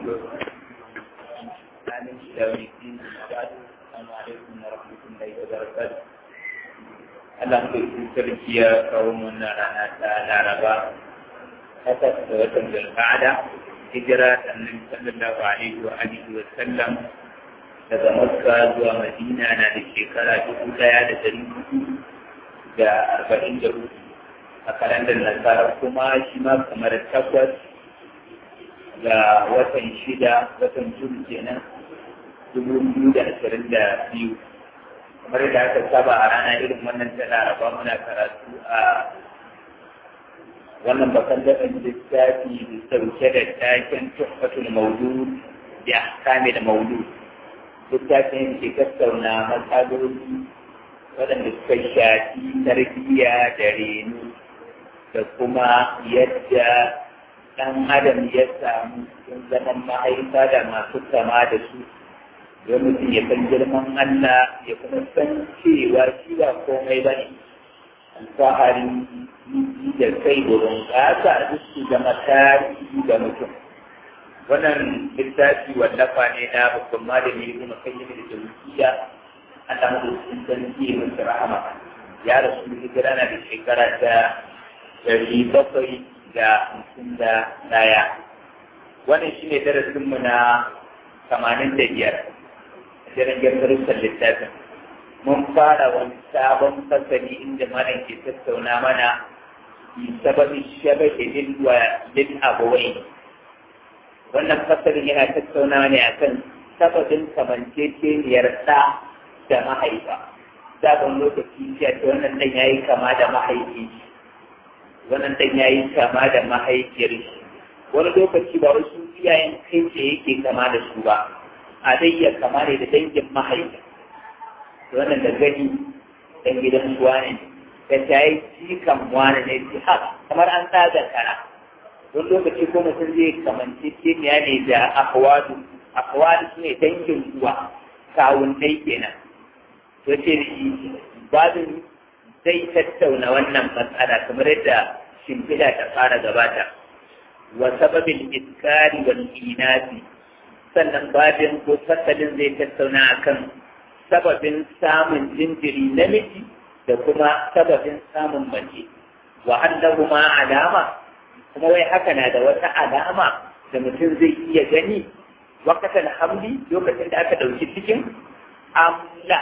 halin shawari din ba'du assalamu alaikum wa rahmatullahi wa barakatuh Allah ko sarki ya kawo mana rana ta Laraba takwas da watan Zulqa'ada hijira annabi sallallahu alaihi wa alihi wa sallam daga Makka zuwa Madina na da shekara dubu daya da dari hudu da arba'in da hudu a kalandar nasara kuma shi ma kamar takwas ga watan shida watan jun kenan dubu biyu da ashirin da biyu kamar da aka saba a rana irin wannan ta laraba muna karatu a wannan bakan daɗin littafi da sauke da taken tuhfatul maulud da ahkami da maulud littafin ke tattauna matsaloli waɗanda suka shafi tarbiyya da reno da kuma yadda ɗan adam ya samu sun zaman mahaifa da masu kama da su don mutum ya san girman Allah ya kuma san cewa shi ba komai ba ne alfaharin da kai wurin gasa duk su zama tarihi ga mutum wannan littafi wallafa ne na babban malami ibn qayyim da tawfiya Allah mu sun san masa rahama ya rasu hijira na da shekara ta ɗari bakwai da hamsin da ɗaya wannan shi ne darasinmu na tamanin da biyar a jirgin darussan littafin mun fara wani sabon fasali inda malam ke tattauna mana bi sababi shabake lil wa lil abawai wannan fasalin yana tattauna ne akan sababin kamanceceniyar ɗa da mahaifa sabon lokaci ce wannan ɗan yayi kama da mahaifi wannan dan yayi kama da mahaifiyar shi wani lokaci ba wasu iyayen kai ce yake kama da su ba a dai ya kama ne da dangin mahaifi wannan da gani dan gidan suwa ne da ta yi cikan wani ne ji ha kamar an tsaga kara wani lokaci ko mutum zai kamanci kimiyya ne da akwadu akwadu su ne dangin uwa kawun dai kenan to ce babin zai tattauna wannan matsala kamar yadda shimfiɗa ta fara gabata wa sababin iskari wal inasi sannan babin ko fasalin zai tattauna akan sababin samun jinjiri namiji da kuma sababin samun mace wa annahuma alama kuma wai haka na da wata alama da mutum zai iya gani wakatan hamli lokacin da aka ɗauki cikin amla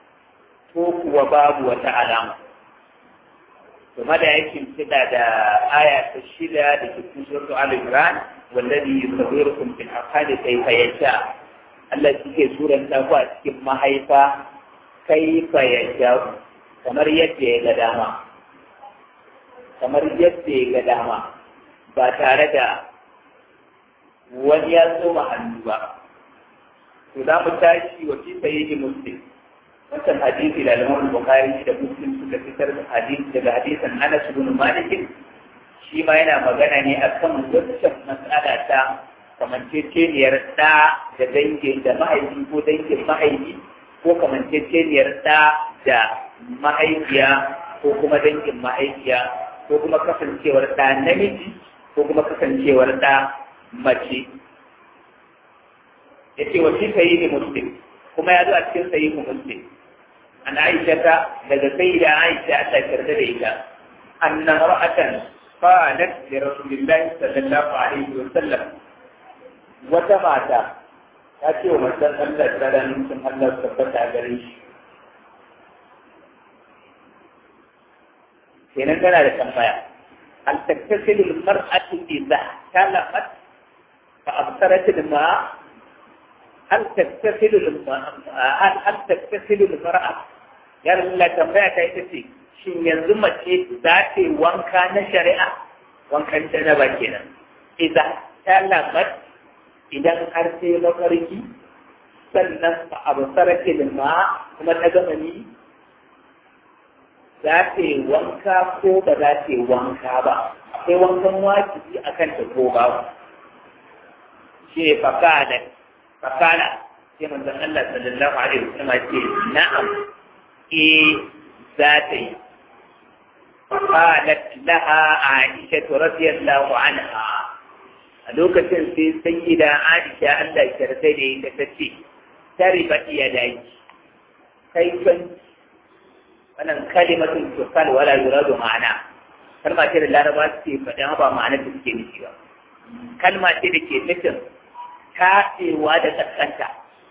ko kuwa babu wata alama ثم da yake kida da aya ta shida da ke cikin suratu al-imran wallazi yusawwirukum fil arham kayfa yasha Allah yake suran ta ku a cikin mahaifa kayfa yasha kamar yadda ya ga dama kamar yadda ya ga dama ba tare da wani ya tsoma hannu ba to za mu tashi wa fi sahihi muslim wannan hadisi da Imam Bukhari da Muslim suka fitar da hadisi daga hadisin Anas ibn Malik shi ma yana magana ne akan wancan matsala ta kamanceceniyar ɗa da dangin da mahaifi ko dangin mahaifi ko kamanceceniyar ɗa da mahaifiya ko kuma dangin mahaifiya ko kuma kasancewar ɗa namiji ko kuma kasancewar ɗa mace yace wa shi sahihi muslim kuma ya zo a cikin sahihu muslim an aisha ta daga sayyida aisha Allah ya yarda da ita anna ra'atan qalat li rasulillahi sallallahu alaihi wa sallam wata mata ta ce wa manzon Allah da ranar sun Allah tabbata gare shi kenan tana da tambaya هل تغتسل المرأة إذا احتلمت فأبصرت الماء هل تغتسل الماء هل هل تغتسل المرأة يا رسول الله tambaya ta ita ce shin yanzu mace za ta yi wanka na shari'a wankan janaba kenan idan talamat idan har sai mafarki sannan ba a basara kilma kuma ta gama ni za ta yi wanka ko ba za ta yi wanka ba akwai wankan wajibi a kan ta ko ba shi ne fakada fakada sai manzon Allah sallallahu alaihi wasallam ce na'am eh za ta yi فقالت لها عائشة رضي الله عنها a lokacin sai sayyida Aisha Allah ya sai da ita ta ce tare ba iya daji kai kan wannan kalimatun tukal wala yuradu ma'ana kalma ce da laraba suke faɗin ba ma'anar da suke nufi ba kalma ce da ke nufin taɗewa da ƙasƙanta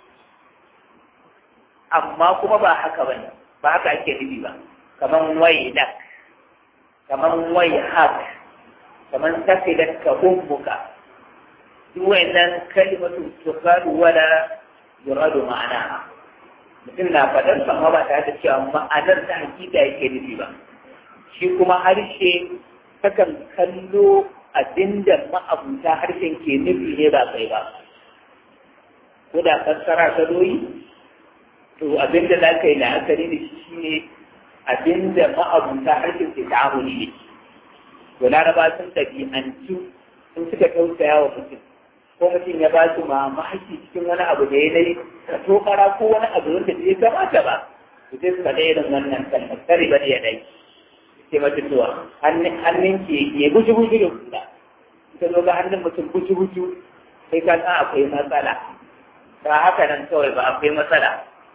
amma kuma ba haka ba ne ba haka ake nufi ba kaman wai lak kaman wai hak kaman tafidat ka ummuka duk wayannan kalimatu tuqalu wala yuradu ma'ana mutum na fadar amma ba tare da cewa ma'anar ta hakika yake nufi ba shi kuma harshe takan kallo abinda ma'abuta harshen ke nufi ne ba kai ba ko da fassara ta doyi to abinda za ka yi la'akari da shi ne abinda ma'abuta harshen ke ta'amuli ne to laraba sun ɗabi'antu sun suka tausaya wa mutum ko mutum ya ba su mamaki cikin wani abu da ya nai ka tokara ko wani abu wanda bai kamata ba to sai suka ɗaya irin wannan kalmar tare ba ya dai sai mata cewa hannun ke ya guji guji da kula ka zo ga hannun mutum guji guji sai ka san akwai matsala ba haka nan kawai ba akwai matsala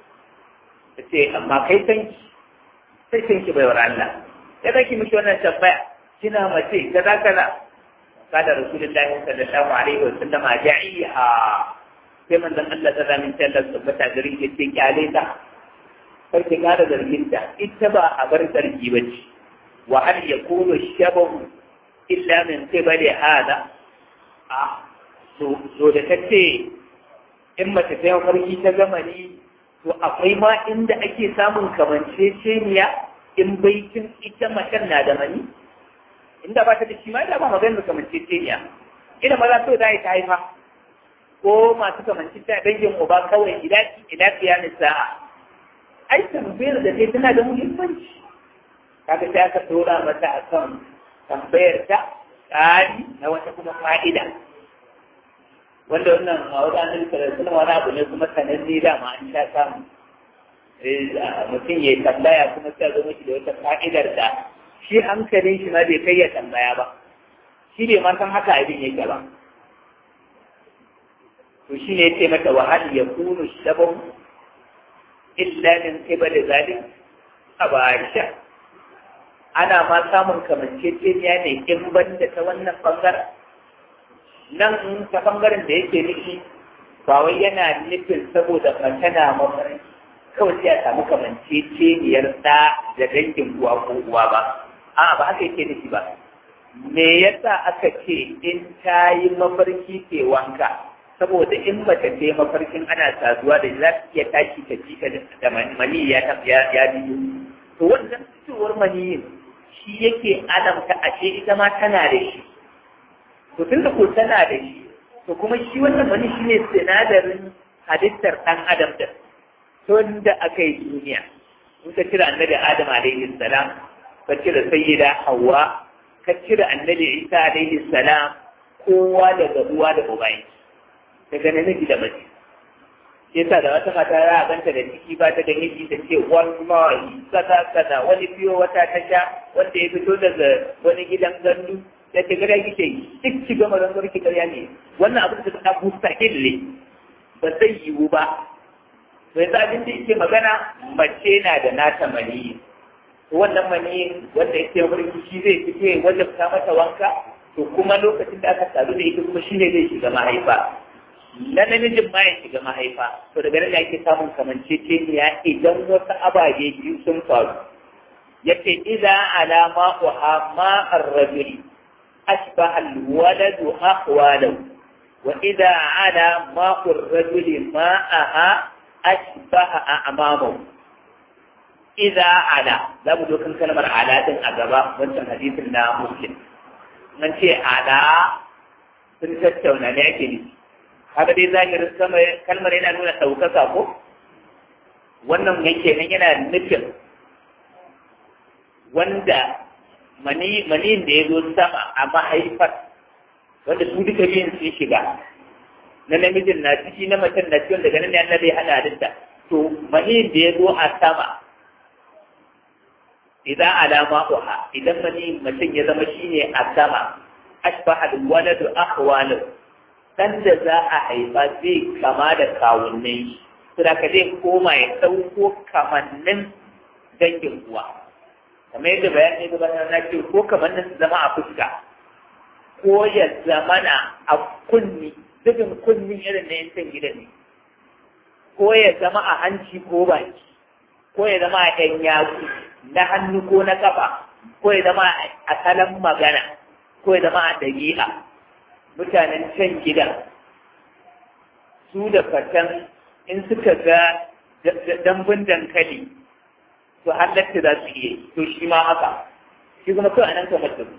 ta ce amma kai san ki sai san ki baiwar Allah ya zaki miki wannan tambaya kina mace kaza kaza kada rasulullahi sallallahu alaihi wa sallam ja'iha sai manzon Allah ta zamin ta Allah tabbata garin ya ce kyale ta kar ki kada zargin ta ita ba a bar zargi ba ce wa hal yakunu shabahu illa min qibali hada a to to da tace in mace ta farki ta zamani to akwai ma inda ake samun kamanceceniya in baitin ita macen na da mani inda ba ta da shi ma da ba maganar kamanceceniya ina maza so da ta haifa ko masu kamanceceniya dangin uba kawai ilaki ilaki ya nisa ai tambayar da kai tana da muhimmanci kaga sai aka tura mata akan tambayar ta tsari na wata kuma fa'ida wanda wannan a wata annabi sallallahu wani abu ne kuma sananne da ma an sha samu mutum ya tambaya kuma sai zo miki da wata fa'idar da shi hankalin shi ma bai kai ya tambaya ba shi bai ma san haka abin yake ba to shi ne yace mata wa hal yakunu shabahu illa min qibal zalim abasha ana ma samun kamanceceniya ne in banda ta wannan bangaren nan ta bangaren da yake nufi ba wai yana nufin saboda mace na mafarki kawai sai a samu kamanceceniyar ɗa da dangin uwa ko uwa ba a ba haka yake nufi ba me yasa aka ce in ta yi mafarki ke wanka saboda in mace ta yi mafarkin ana saduwa da za ta iya tashi ta jika da mani ya ya biyu to wannan fitowar maniyin shi yake alamta ashe ita ma tana da shi to tun da ko tana da shi to kuma shi wannan mani shi ne sinadarin halittar ɗan adam da tun da aka yi duniya in ka cire annabi adam alaihi salam ka cire sayyida hawa ka cire annabi isa alaihi salam kowa daga uwa da ubayi daga namiji da mace yasa da wata mata za a ganta da ciki ba ta da miji ta ce wallahi kaza kaza wani biyo wata ta sha wanda ya fito daga wani gidan gandu da ke gada kike yi duk ci gama don ki karya ne wannan abin da ta busta ne ba zai yiwu ba to yanzu abin da yake magana mace na da nata maniyi wannan maniyin wanda yake wurin shi zai fice wanda ta mata wanka to kuma lokacin da aka sadu da ita kuma shine zai shiga mahaifa na namijin ma ya shiga mahaifa to daga nan ake samun kamanceceniya idan wasu ababe biyu sun faru yace idan alama uha ma ar-rajuli أشبه الولد أخواله وإذا على ماء الرجل ماءها أشبه أعمامه إذا على لا بد أن كلمة على أجابة وانت حديث لا مسلم من شيء على sun tattauna ne ake nufi haka dai zahirin sama kalmar yana nuna ɗaukaka ko wannan yake nan yana nufin wanda maniyin da ya zo sama a mahaifar wanda su duka biyun sun shiga na namijin na ciki na macen na cikin daga nan ne annabi hada halitta to maniyin da ya zo a sama idan alama uha idan maniyin macen ya zama shine a sama ashbaha alwaladu akhwalu ɗan da za a haifa zai kama da kawunnai su da ka zai koma ya ɗauko kamannin dangin uwa kamar yadda bayani gabatar na ce ko kamannin su zama a fuska ko ya zamana a kunni dukkan kunni irin na yankin gidan ne ko ya zama a hanci ko baki ko ya zama a ɗan yatsu na hannu ko na kafa ko ya zama a salon magana ko ya zama a ɗabi'a mutanen can gidan su da fatan in suka ga dambun dankali to halatta za su iya to shi ma haka shi kuma kawai nan kamar da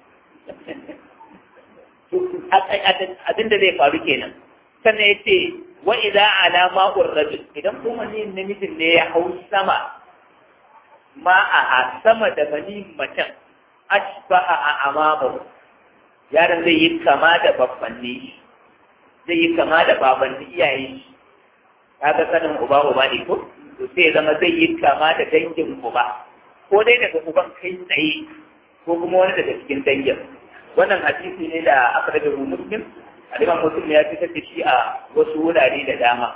abin da zai faru kenan sannan ya ce wa idza ala ma'ur rajul idan kuma ne namijin ne ya hau sama ma a sama da bani macen ashbaha a amamu yaron zai yi kama da babbanni zai yi kama da babanni iyaye kaga sanin uba uba ne ko to sai zama zai yi kama da dangin uba ko dai daga uban kai tsaye ko kuma wani daga cikin dangin wannan hadisi ne da aka daga muslim Aliman Muslim ya fitar da shi a wasu wurare da dama.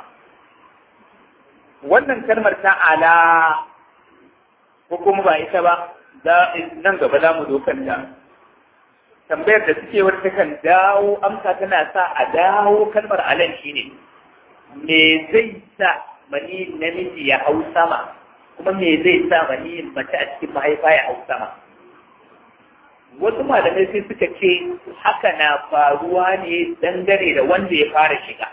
Wannan kalmar ta ala ko kuma ba ita ba, nan gaba za mu dokanta. Tambayar da suke wata kan dawo amsa tana sa a dawo kalmar alan shi ne, me zai sa mani namiji ya hau sama, kuma me zai sa mani mace a cikin mahaifa ya hau sama. wasu malamai sai suka ce haka na faruwa ne dangane da wanda ya fara shiga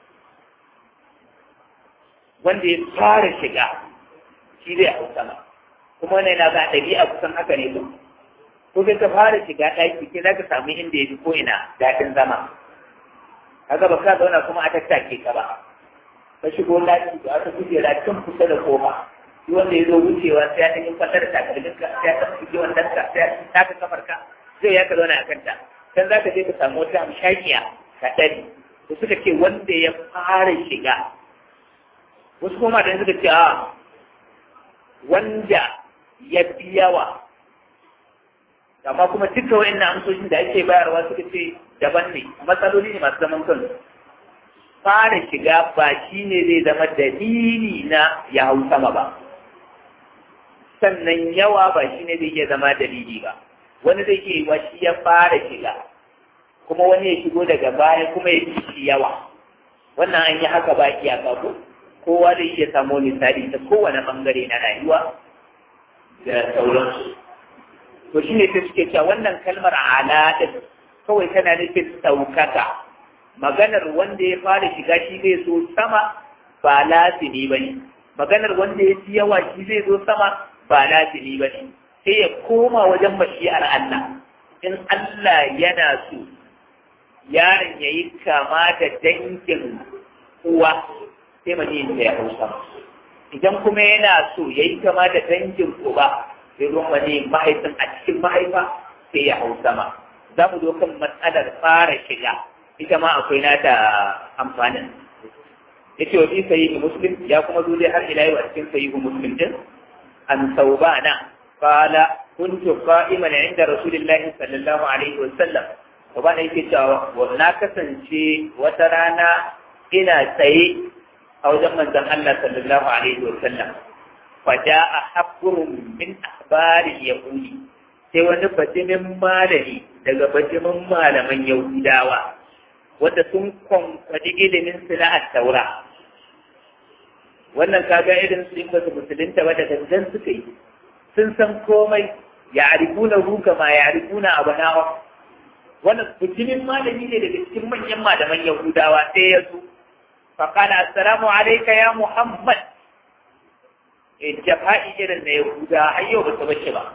wanda ya fara shiga shi zai hau sama kuma wannan yana ga ɗabi'a kusan haka ne ko kai ka fara shiga ɗaki sai za ka samu inda ya fi ko ina daɗin zama kaga ba ka zauna kuma a tattake ka ba ka shigo ɗaki da aka kujera can kusa da kofa shi wanda ya zo wucewa sai ya ɗanyi kwallar takalmin ka sai ya taɓa shige wannan ka sai ya taka kafar ka zai ya ka zauna a kanta can za ka je ka samu wata hamshakiya ka ɗari da suka ce wanda ya fara shiga wasu kuma da suka ce a wanda ya fi yawa amma kuma duka wa'annan amsoshin da ake bayarwa suka ce daban ne matsaloli ne masu zaman kansu fara shiga ba shi ne zai zama dalili na ya hau sama ba sannan yawa ba shi ne zai iya zama dalili ba wani zai iya yiwa shi ya fara shiga kuma wani ya shigo daga baya kuma ya fi shi yawa wannan an yi haka ba iyaka ko kowa zai iya samu misali ta kowane bangare na rayuwa da sauransu to shi ne sai suke cewa wannan kalmar ala din kawai tana nufin ɗaukaka maganar wanda ya fara shiga shi zai zo sama ba lazimi ba ne maganar wanda ya fi yawa shi zai zo sama ba lazimi ba ne sai ya koma wajen mashi'ar Allah in Allah yana so yaron ya yi kama da dangin uwa sai mani ya hau sama idan kuma yana so ya yi kama da dangin uba sai ruwan mani mahaifin a cikin mahaifa sai ya hau sama za mu zo kan matsalar fara shiga ita ma akwai nata amfanin ya ce wa fi sayi muslim ya kuma zo dai har ila yau a cikin sayi muslim din an saubana qala kuntu qa'iman inda rasulillahi sallallahu alaihi wa sallam saubana yake cewa na kasance wata rana ina tsaye a wajen manzon Allah sallallahu alaihi wa sallam fa ja'a habrun min ahbari yahudi sai wani batimin malami daga batimin malaman yahudawa wanda sun kwankwaɗi ilimin su na taura wannan kaga irin su in basu musulunta ba da gangan suka yi sun san komai ya arifuna ruka ma ya arifuna abanawa wannan mutumin malami ne daga cikin manyan malaman yahudawa sai ya zo faƙala assalamu alaika ya muhammad e jafa'i irin na yahuda har yau ba su bace ba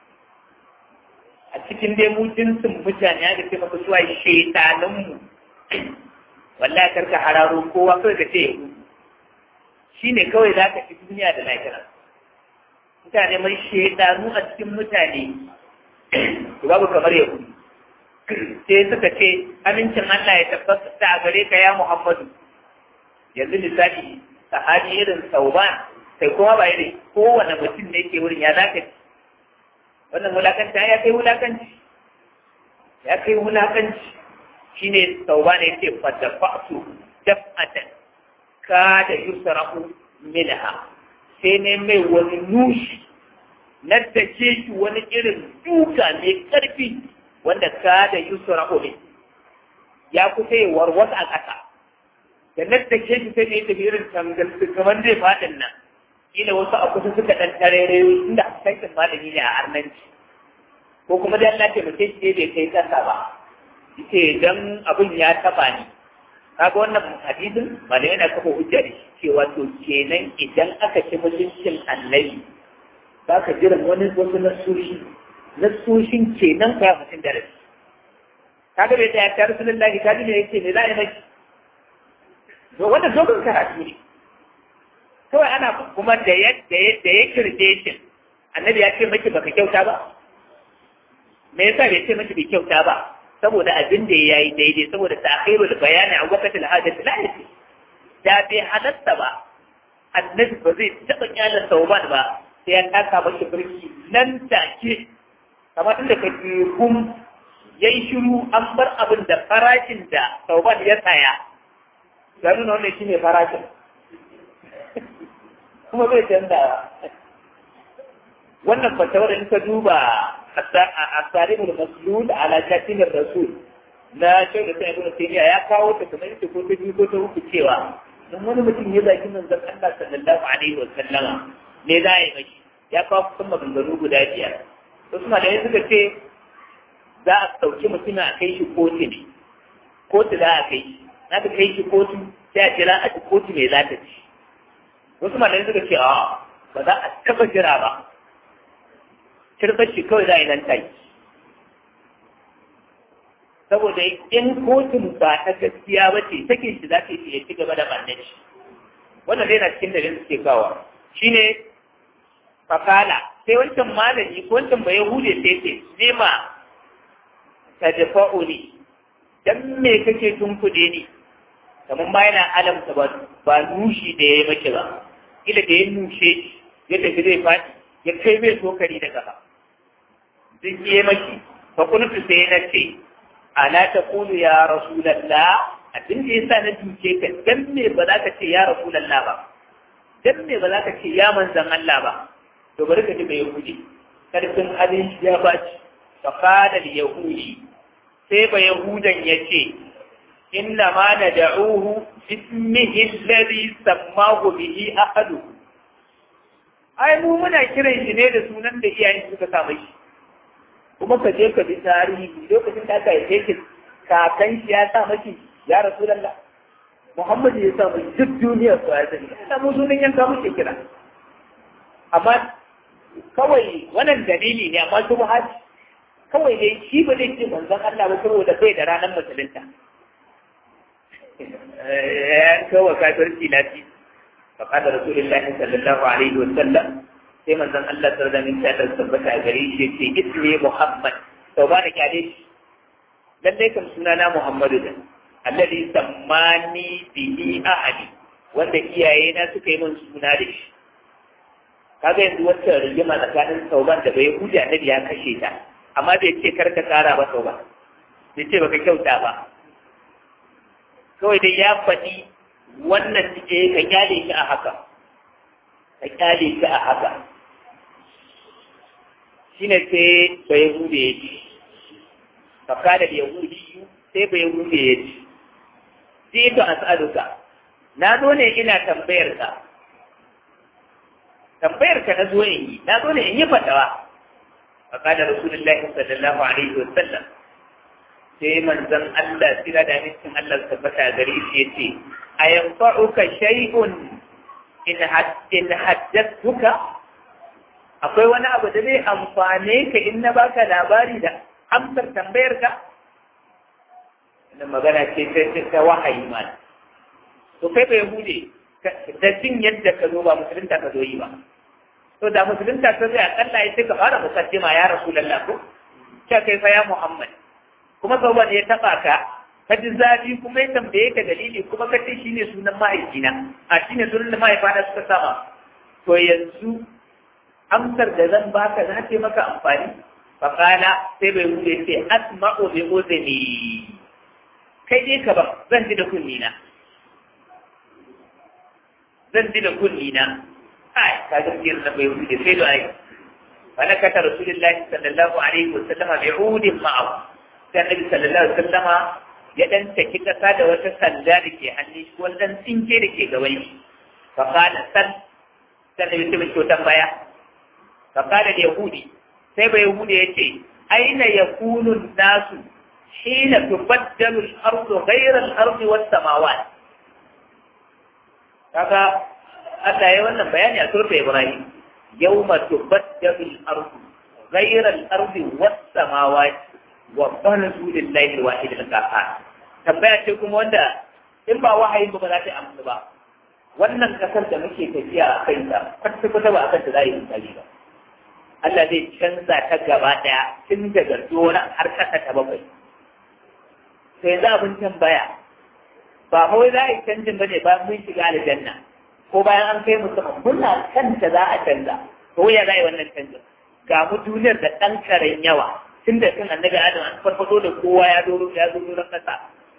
a cikin dai mu jinsin mutane ya da ce maka suwa shaitanunmu wallahi karka hararo kowa kawai ka ce yahudu shi ne kawai za ka fi duniya da lahira mutane mai shaidanu a cikin mutane babu kamar yahudu sai suka ce amincin Allah ya tabbata a gare ka ya Muhammadu yanzu misali sahabi irin sauban sai kuma ba irin kowane mutum ne ke wurin ya za ka ci wannan wulakanci ya kai wulakanci ya kai wulakanci shine sauba ne yake fadafa'tu daf'atan ka da yusrahu minha sai ne mai wani nushi na take shi wani irin duka mai karfi wanda ka da yusrahu ne ya kusa yi warwasa a ƙasa da na take shi sai ne tafi irin tangal kamar zai faɗin nan kila wasu a kusa suka ɗan tarere inda saitin malami ne a arnanci ko kuma da Allah taimake shi bai kai ƙasa ba yace dan abin ya taba ni kaga wannan hadisin malai yana kafa hujja da shi cewa to kenan idan aka ci mutuncin annabi ba ka jiran wani wasu nasoshi nasoshin kenan ka mutum da rashi kaga bai tsaya ta rasulullahi ka ji ne yake ne za a yi maki to wannan dogon karatu ne kawai ana kuma da ya da ya da ya kirje shi annabi ya ce maki baka kyauta ba me yasa bai ce maki bai kyauta ba saboda abin da ya yi daidai saboda ta'khirul bayani a waqtil hajat la yake da bai halatta ba annabi ba zai taba kyala sauban ba sai ya taka maki birki nan take kamar inda ka ji gum yayi shiru an bar abin da farashin da sauban ya tsaya ya nuna wannan shine farashin kuma bai canza wannan fatawar in ka duba التاريخ المسلول على كاتم الرسول na shau da sai ibn taymiya ya kawo ta kamar yadda ko ta biyu ko ta uku cewa dan wani mutum ya zaki manzon Allah sallallahu alaihi wa sallama ne za yi mashi ya kawo kusan maganganu guda biyar wasu malamai suka ce za a sauki mutum a kai shi kotu ne kotu za a kai shi na ka kai shi kotu sai a jira a kotu mai za ta ci wasu malamai suka ce a ba za a taba jira ba kirkar shi kawai za a yi nan take saboda in kotun ba ta gaskiya ba ce take shi za ta yi ya ci gaba da bannan shi wannan dai na cikin dalilin suke kawo shine fakala sai wancan malami ko wancan bai yahude sai ce nema ta dafa'uli dan me kake tunkuɗe ni kamar ma yana alamta ba ba nushi da ya yi maki ba ila da ya nushe ya tafi zai faɗi ya kai mai tokari da kafa duk yi maki fa kuntu sai na ce ala ta kulu ya rasulallah abin da yasa na duke ka dan me ba za ka ce ya rasulallah ba dan me ba za ka ce ya manzan Allah ba to bari ka ji bai yahudi karfin halin shi ya baci fa qala al yahudi sai ba yahudan yace inna ma nad'uhu bismihi alladhi sammahu bihi ahaduhu ai mu muna kiran shi ne da sunan da iyayen suka sa mai kuma ka je ka bi tarihi lokacin da aka haife shi kakan shi ya sa maki ya rasulullah Muhammadu ya sa mai duk duniyar su ya sani ina mu sunan yanka muke kira amma kawai wannan dalili ne amma su haji kawai dai shi ba zai ce manzon Allah ba saboda bai da ranar musulunta ya kawo kafirci lafiya فقال رسول الله صلى الله عليه وسلم sai manzon Allah sallallahu alaihi wasallam tabbata gare shi ce ismi Muhammad to ba da kyale shi lalle kan sunana Muhammadu da alladhi sammani bihi ahadi wanda iyaye na suka yi min suna da shi kaga yanzu wata rigima tsakanin sauban da bai huja annabi ya kashe ta amma bai ce kar ka kara ba sauban bai ce baka kyauta ba kawai dai ya faɗi wannan ce ka kyale shi a haka ka kyale shi a haka shi ne sai bai hude ya ci faka da yahudi sai bai hude ya ci sai to as'aluka na zo ne ina tambayar ka tambayar ka na zo in yi na zo ne in yi fatawa faka da rasulullahi sallallahu alaihi wa sallam sai manzon Allah sira da amincin Allah tabbata gare shi yace ayanfa'uka shay'un in in haddathuka akwai wani abu da zai amfane ka in na baka labari da amsar tambayar ka wannan magana ce ta ta wahayi ma to kai bai hude da jin yadda ka zo ba musulunta ka zo yi ba to da musulunta ta zai akalla ya sai ka fara musaddima ya rasulullah ko ce kai fa ya muhammad kuma sauban ya taba ka ka ji zafi kuma ya tambaye ka dalili kuma ka ce shine sunan mahaifina a shine sunan da mahaifana suka sama to yanzu amsar da zan baka za ta maka amfani fa kana sai bai wuce ce asma'u bi uzni kai dai ka ba zan ji da kunni na zan ji da kunni na ai ka ga sirrin na bai wuce sai da ai فنكت رسول الله صلى الله عليه وسلم بعود معه كان النبي صلى الله عليه وسلم ya dan saki kasa da wata sanda da ke hannun shi wani dan tsinke da ke gaban shi fa qala san sai da mutum ke tambaya fa qala da yahudi sai bai yahudi yace aina yakunu nasu hina tubaddalu al-ardu ghayra al-ardi was samawat kaga Allah ya wannan bayani a surta Ibrahim yawma tubaddalu al-ardu ghayra al-ardi was samawat wa barazu lillahi al-wahid al-qahhar tambaya ce kuma wanda in ba wahayin ba za ta amsa ba wannan kasar da muke tafiya a kai ta kwata kwata ba a kanta za a yi misali ba Allah zai canza ta gaba daya tun daga dora har kasa ta bakwai sai za abin tambaya ba kawai za a yi canjin ba ne bayan mun shiga aljanna ko bayan an kai musamman muna kanta za a canza ko ya za a yi wannan canjin ga mu duniyar da ɗan karen yawa tun da kan annabi adam an farfado da kowa ya doro ya zo doron kasa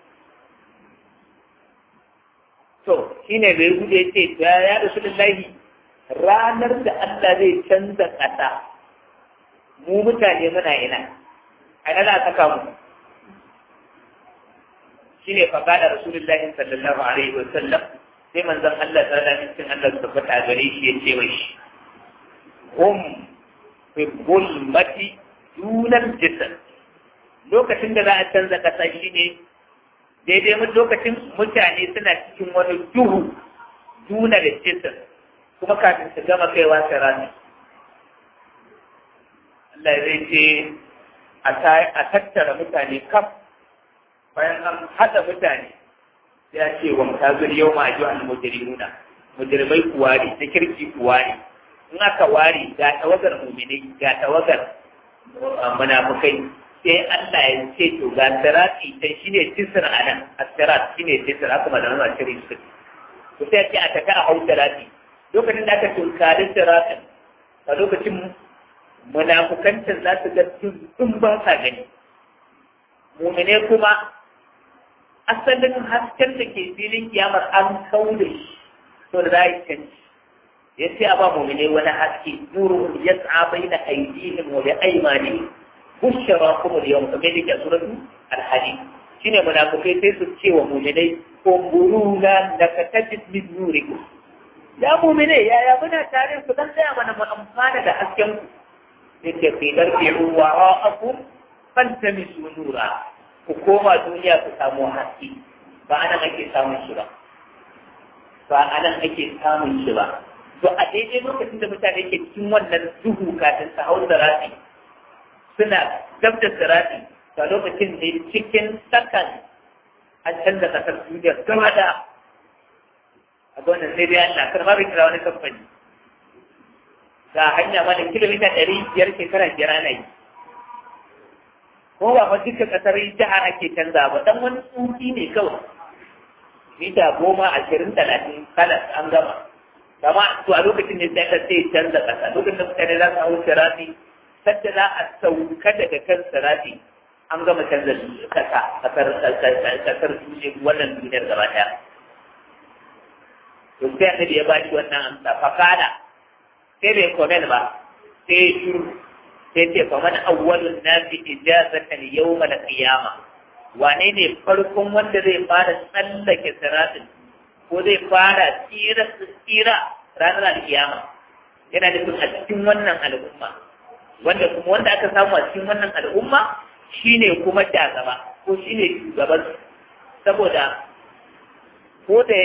to shine bai gude ce ya ya rasulullahi ranar da Allah zai canza kasa mu mutane muna ina a ina za saka mu shine fa kada rasulullahi sallallahu alaihi wa sallam sai manzon Allah sallallahu alaihi wa sallam Allah tabbata gare shi ya ce mai hum fi bulmati dunan jisar lokacin da za a canza ƙasa shi ne daidai mu lokacin mutane suna cikin wani duhu duna da jisar kuma kafin su gama kaiwa sirani Allah zai ce a tattara mutane kaf bayan an haɗa mutane ya ce wa mutazir yau ma ajiyu an mujrimuna mujrimai kuwa ne na kirki kuwa ne in aka ware ga tawagar muminai ga tawagar munafukai sai Allah ya ce to ga sirati ta shine tisra anan as-sirat shine tisra haka malaman ma shirin su to sai ce a taka a hau sirati lokacin da aka tunkari siratin a lokacin munafukancin za su ga tun ba sa gani mumine kuma asalin hasken da ke filin kiyamar an kauda shi to da za a yi canji ya ce a ba mumine wani haske nuru ya tsa bai da aidihim wa bi aimani bushara kuma da yawan kamar yake suratu alhadi shine munafikai sai su ce wa muminai kumburuna da ka tajid min nurikum ya mumine ya ya muna tare ku dan tsaya mana mu amfana da hasken ku yace fi darbi'u wara'akum fantamisu nura ku koma duniya ku samu haske ba anan ake samun shi ba ba anan ake samun shi ba to a daidai lokacin da mutane ke cikin wannan duhu kafin su hau sirati suna gab da sirati a lokacin ne cikin sakan an canza kasar duniya gaba da a wannan sai dai Allah kar ma bai kira wani kamfani ga hanya ma da kilomita ɗari biyar shekara biyar ana yi ko ba fa duka kasar jihar ake canza ba dan wani tsuki ne kawai mita goma ashirin talatin kada an gama kama to a lokacin ne sai ka sai canza kasa lokacin da mutane za su hau sirati sadda za a sauka daga kan sirati an gama canza kasa kasar kasar duniya wannan duniyar gaba daya to sai annabi ya ba shi wannan amsa fakada sai bai komen ba sai ya shuru sai ce fa man awwalun nasi ijazatan yawmal qiyama wane ne farkon wanda zai fara tsallake siratin ko zai fara tsira tsira ranar alkiyama yana da a cikin wannan al'umma wanda kuma wanda aka samu a cikin wannan al'umma shine kuma gaba ko shine shugaban saboda ko da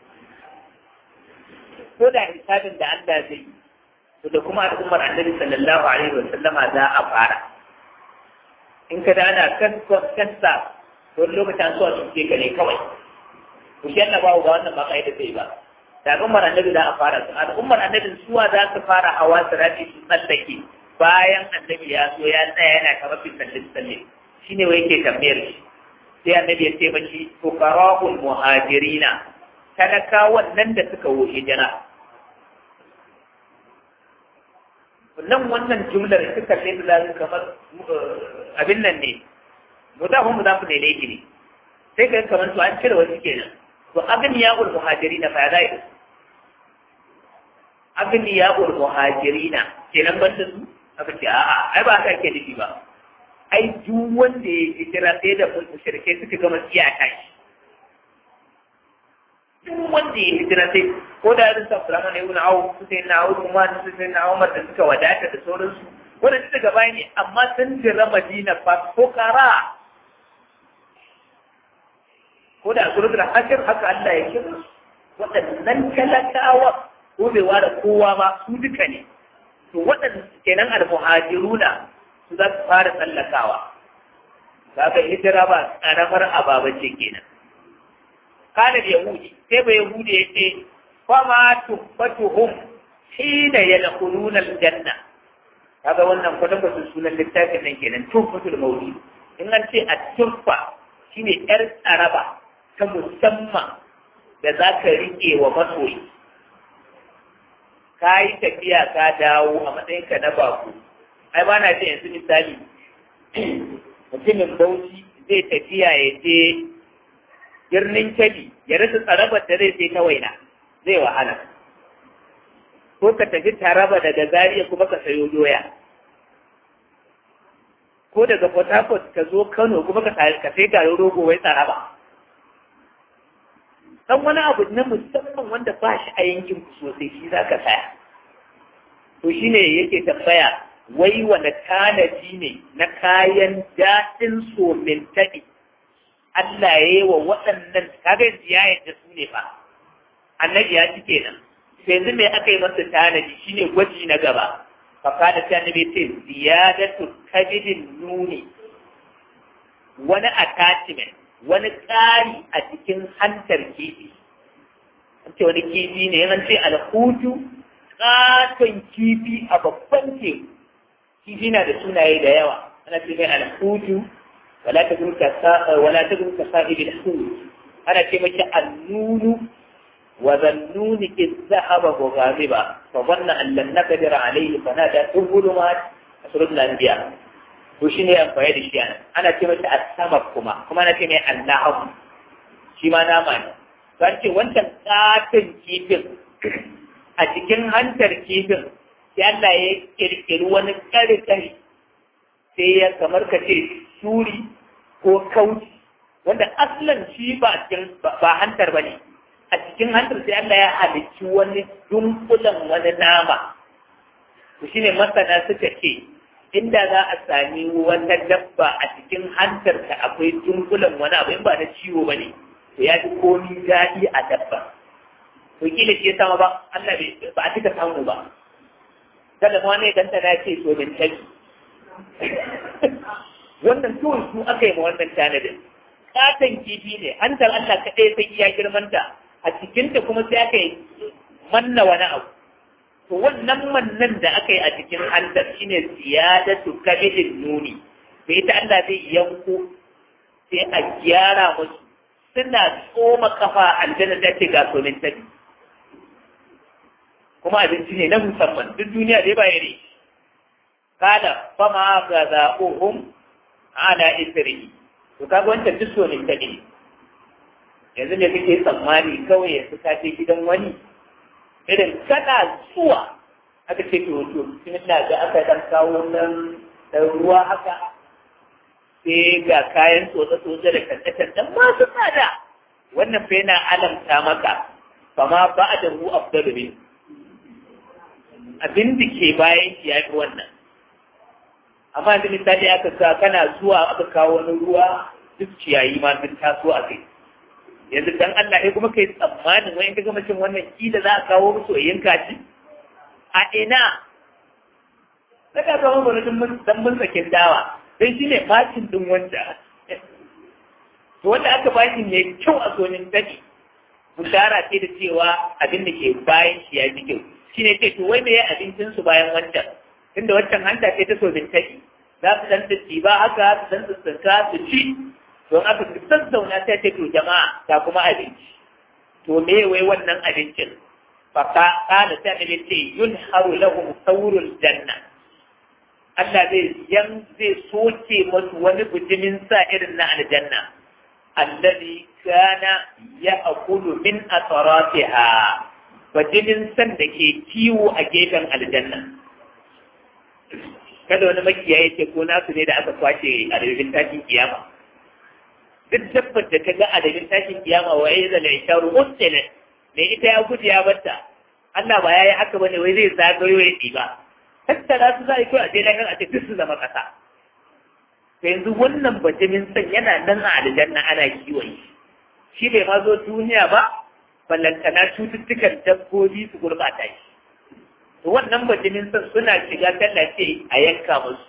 ko da hisabin da Allah zai yi to da kuma al'ummar annabi sallallahu alaihi wa sallama za a fara in ka da ana kan kansa wani lokacin an so a cuce ka ne kawai ku shi yana babu ba wannan ba kai da zai ba da al'ummar annabi za a fara su al'ummar annabi suwa za su fara hawa su rafi su tsallake bayan annabi ya zo ya tsaya yana kamar fi tsalle tsalle shine wai yake tambayar shi sai annabi ya ce mashi fuqara'ul muhajirina talakawan nan da suka wo hijira nan wannan jumlar suka kalle da kamar abin nan ne mudafin mudafu ne laifi ne sai ka kamar to an cire wasu kenan to agniya ul muhajirina fa za yi agniya ul muhajirina kenan ban da su aka ce a'a ai ba haka ake nufi ba ai duk wanda ya hijira sai da mushrike suka gama iyaka shi duk wanda ya hijira sai ko da irin sa fulama ne ibn awu su sai na awu kuma su sai na umar da suka wadata da sauransu wanda su daga baya ne amma sun jira madina fa ko kara ko da suratul hashir haka Allah ya kira waɗannan talakawa ko bai ware kowa ba su duka ne to waɗannan kenan al-muhajiruna su za su fara tsallakawa kaga hijira ba karamar ababa ce kenan kana da yahudi sai ba yahudi ya ce fama tubbatuhum hina yadkhuluna aljanna kaga wannan kwatan kwatan sunan littafin nan kenan tuffatul mawlid in an ce at-tuffa shine yar tsaraba ta musamman da za ka riƙe wa masoyi ka yi tafiya ka dawo a matsayinka na baku ai ba na ce yanzu misali mutumin bauchi zai tafiya ya je birnin kebbi ya rasa tsarabar da zai sai ta waina zai wahala ko ka tafi taraba daga zariya kuma ka sayo doya ko daga port harcourt ka zo kano kuma ka sai garin rogo wai tsaraba dan wani abu na musamman wanda ba shi a yankin ku sosai shi za ka saya to shine yake tambaya wai wani tanadi ne na kayan daɗin somin taɗi Allah ya yi wa waɗannan kaga yanzu ya yadda su ne fa annabi ya ci kenan sai yanzu me aka yi masa tanadi shine gwaji na gaba fa kada sai annabi ce ziyadatu kabidin nuni wani attachment wani ƙari a cikin hantar kifi an ce wani kifi ne yan ce alhutu ƙaton kifi a babban teku kifi na da sunaye da yawa ana ce mai alhutu wala ta gurka wala ta gurka sa'ibil hut ana ce mace annunu wa zannuni iz zahaba mughadiba fa dhanna an lan naqdir alayhi fa nada tuhulumat asrul anbiya to shine amfani da shi anan ana ce mata as-samak kuma kuma ana ce mai annahum shi ma nama ne to ce wancan katin kifin a cikin hantar kifin sai Allah ya kirkiri wani kare-kare sai ya kamar ka ce shuri ko kauci wanda aslan shi ba cikin ba hantar bane a cikin hantar sai Allah ya halicci wani dunkulan wani nama to shine masana suka ce inda za a sami wata dabba a cikin hantar ta akwai dunkulan wani abu in ba na ciwo bane to ya fi komi daɗi a dabba to kila shi ya sama ba Allah ba a cika samu ba kada ma ne ganta na ce so min tabi wannan kawai su aka yi ma wannan tanadin katon kifi ne hantar Allah kaɗai sai iya girmanta a cikinta kuma sai aka yi manna wani abu to wannan mannan da aka yi a cikin hantar shine ziyadatu kabidin nuni da ita Allah zai yanko sai a gyara musu suna tsoma kafa aljanna da ce ga somin tabi kuma abinci ne na musamman duk duniya dai ba ya ne kada fama ga za'uhum ala isri to kaga wancan duk so ne take yanzu ne kake tsammani kawai yanzu ka je gidan wani irin kana zuwa aka ce to to kin da ga aka dan kawo nan da ruwa haka sai ga kayan tsotsa tsotsa da kankatar dan masu tsada wannan fa yana alamta maka fama ba'da hu afdalu min abin da ke bayan shi ya fi wannan amma da misali aka sa kana zuwa aka kawo wani ruwa duk ciyayi ma sun taso a kai yanzu dan Allah ya kuma kai tsammanin wani ka gama cin wannan kila za a kawo musu a yanka shi a ina saka kawo mana dan mun sakin dawa dan shi ne bacin din wanda to wanda aka bashi ne kyau a zonin daji bushara ce da cewa abin da ke bayan shi ya fi kyau shi ne ce to wai me abincin su bayan wancan tunda wancan hanta ce ta so bintaki za su dan ci ba haka su dan tsinka su ci don aka sassauna ta ce to jama'a ta kuma abinci to me wai wannan abincin fa ka kana ta ne ce yunharu lahum sawrul janna Allah zai yan zai soke musu wani bijimin sa irin na aljanna alladhi kana ya'kulu min atratiha bajinin san da ke kiwo a gefen aljanna kada wani makiyaye ce ko nasu ne da aka kwace a dalilin tashin kiyama duk dabbar da ta ga a dalilin tashin kiyama wa ya zala ya sharu mustele me ita ya gudu ya batta Allah ba ya yi haka bane wai zai zagayo ya ɗiba tattara su za a yi kawai a je lahir a ce duk su zama ƙasa to yanzu wannan bajimin san yana nan a aljanna ana kiwon shi shi bai ma zo duniya ba ballantana cututtukan dabbobi su gurɓata shi to wannan bajimin san suna shiga tallace a yanka musu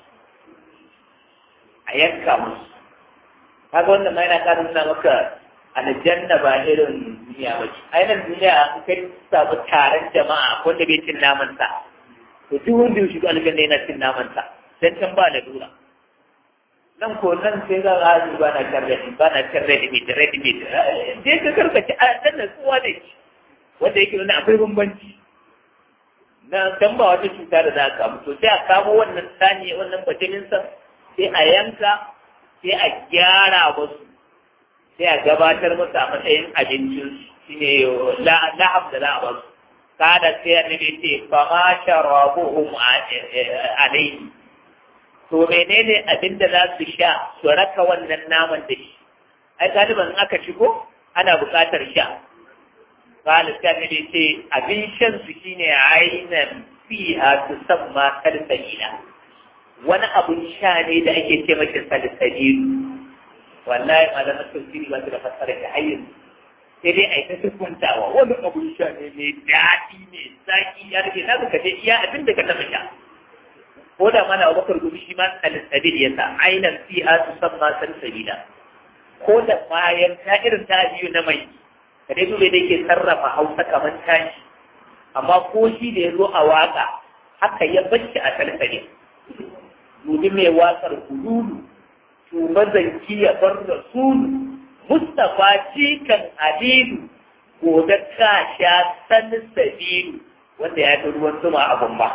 a yanka musu kaga wannan ma yana ƙara nuna maka aljanna ba irin duniya ba ce a yanar duniya an kai samu taron jama'a wanda bai cin naman sa to duk wanda ya shiga aljanna yana cin naman sa dan can ba da dura nan ko nan sai ga gaji ba na karre ba na karre da mai tare da mai je ka karkace a dan nan tsuwa da shi wanda yake nuna akwai bambanci na dan ba wata cuta da za ka kamu to sai a kamo wannan sani wannan bajinin sa sai a yanka sai a gyara musu sai a gabatar musu a matsayin abincin shi ne lahab da za a ba su kada sai annabi ce fa ma sharabuhum alayhi to menene abin da za su sha su raka wannan naman da shi ai galiban aka shigo ana buƙatar sha kada sai annabi ce abin shan su shine ainan fiha tusamma salsalina wani abun sha ne da ake ce mashi salsalilu wallahi malaman tafsiri ba su da fassara da hayyin sai dai a yi ta sukuntawa wani abun sha ne mai daɗi ne zaki ya rage na ka je iya abin da ka taɓa sha ko da mana abubakar gumi shi ma salsabil ya sa ainihin fiha su san ma salsalila ko da bayan ta irin ta biyu na mai ka dai dole da ke sarrafa hausa kamar tashi amma ko shi da ya zo a waka haka ya bacci a salsalin dubi mai watsar hululu shugaban zanki ya bar rasulu mustapha cikan adilu gobe ka sha san sabilu wanda ya fi ruwan zuma a gumba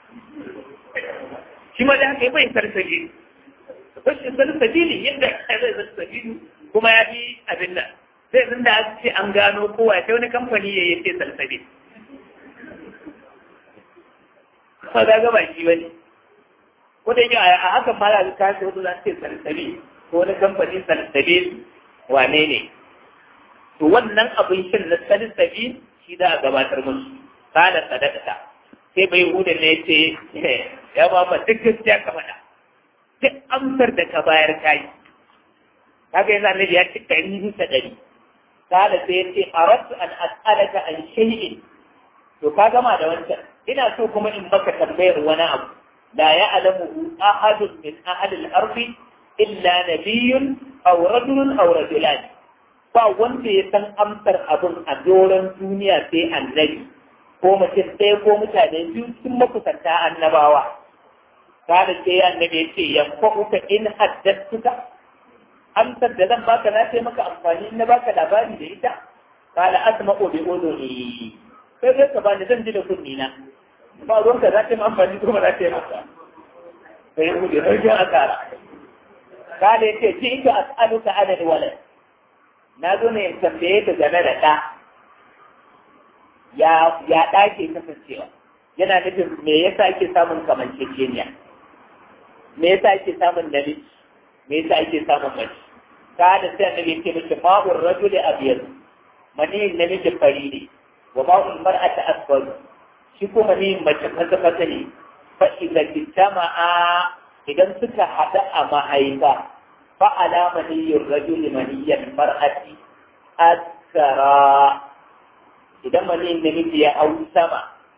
shi ma da haka bai sarsabi rashin sarsabili yadda zai sarsabilu kuma ya fi abin nan sai zan da ce an gano kowa sai wani kamfani ya yi ce sarsabi ba ga gaba shi bane ko da yake a hakan ma da ka ce wasu za su ce sarsabi ko wani kamfani sarsabi wane ne to wannan abin shin na sarsabi shi da a gabatar musu kada sadaka sai bai huda ne ce ya ba ma duk gaskiya ka faɗa duk amsar da ka bayar ka yi kaga yanzu annabi ya ci ɗari bisa ɗari kada sai ya ce aradtu an as'alaka an shay'in to ka gama da wancan ina so kuma in maka tambayar wani abu لا يعلمه أحد من أهل الأرض إلا نبي أو رجل أو رجلان ba wanda ya san amsar abin a doron duniya sai annabi ko mutum ɗaya ko mutane biyu sun makusanta annabawa kada sai annabi ya ce yanfa'uka in haddattuka amsar da zan baka na sai maka amfani na baka labari da ita kala asma'u bi uduni sai sai ka bani zan ji da kunni na ba ruwanka za ta yi amfani kuma za ta yi masa sai ya gudu ɗauki a tsara kada ya ce ji ita as'aluka adad walad na zo ne in tambaye ka game da ɗa ya ya ɗa ke kasancewa yana nufin me yasa ake samun kamanceceniya me yasa ake samun namiji me yasa ake samun mace kada sai annabi ya ce miki ma'ur rajuli abyad mani namiji fari ne wa ma'ul mar'ati asfar shi kuma ne mace fata fata ne fa idza jama'a idan suka hada a mahaifa fa ala maniyyir rajuli maniyyan mar'ati askara idan maniyin namiji ya hau sama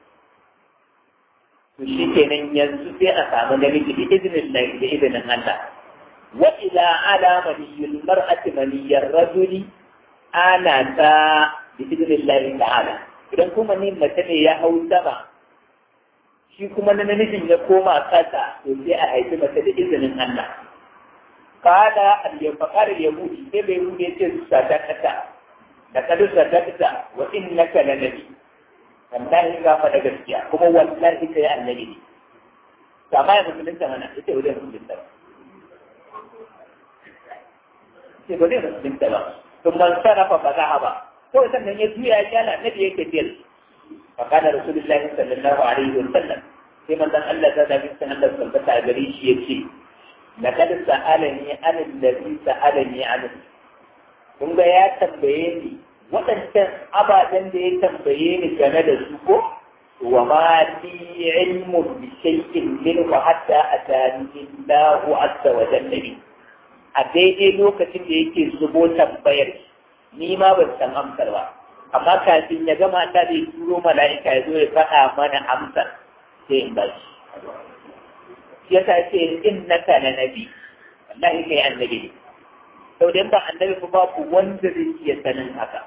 to shi kenan yanzu sai a samu namiji da izinin da izinin Allah wa ila ala maniyyil mar'ati maniyyar rajuli ana ta bi idinin ta'ala idan kuma ni mace ne ya hau sama shi kuma na namijin ya koma kasa to sai a haifi mace da izinin Allah kada al-yafaqar yahudi sai bai rude ce su sata kasa da kadu sata kasa wa innaka la nabi wallahi ga fa da gaskiya kuma wallahi kai annabi ne to amma ya musulunta mana ita wajen musulunta sai ba zai musulunta ba sun man sarrafa ba za ba kawai sannan ya juya ya kyala annabi yake tiyar fakana rasulullahi sallallahu alaihi wa sallam sai manzon Allah ta da bin Allah tabbata a gare shi yace laqad sa'alani an allazi sa'alani an kun ga ya tambaye ni waɗancan ababen da ya tambaye ni game da su ko wa ma li ilmu bi shay'in minhu hatta atani Allahu azza wa jalla bi a daidai lokacin da yake zubo tambayar ni ma ban san amsar ba amma kafin ya gama ta zai turo mala'ika ya zo ya faɗa mana amsar sai in bashi shi yasa ce innaka na nabi wallahi kai annabi ne sau da ba annabi ba babu wanda zai iya sanin haka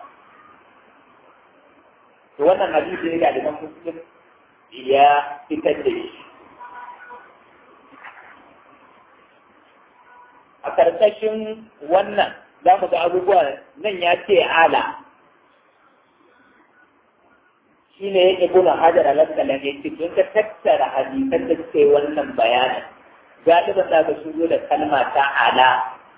to wannan hadisi ne da Imam Muslim ya fitar da shi a karkashin wannan za mu ga abubuwa nan ya ce ala shi ne ya ibuna hajar alaskala ne cikin ka tattara hadisan da suke wannan bayanin galiban za ka shigo da kalma ta ala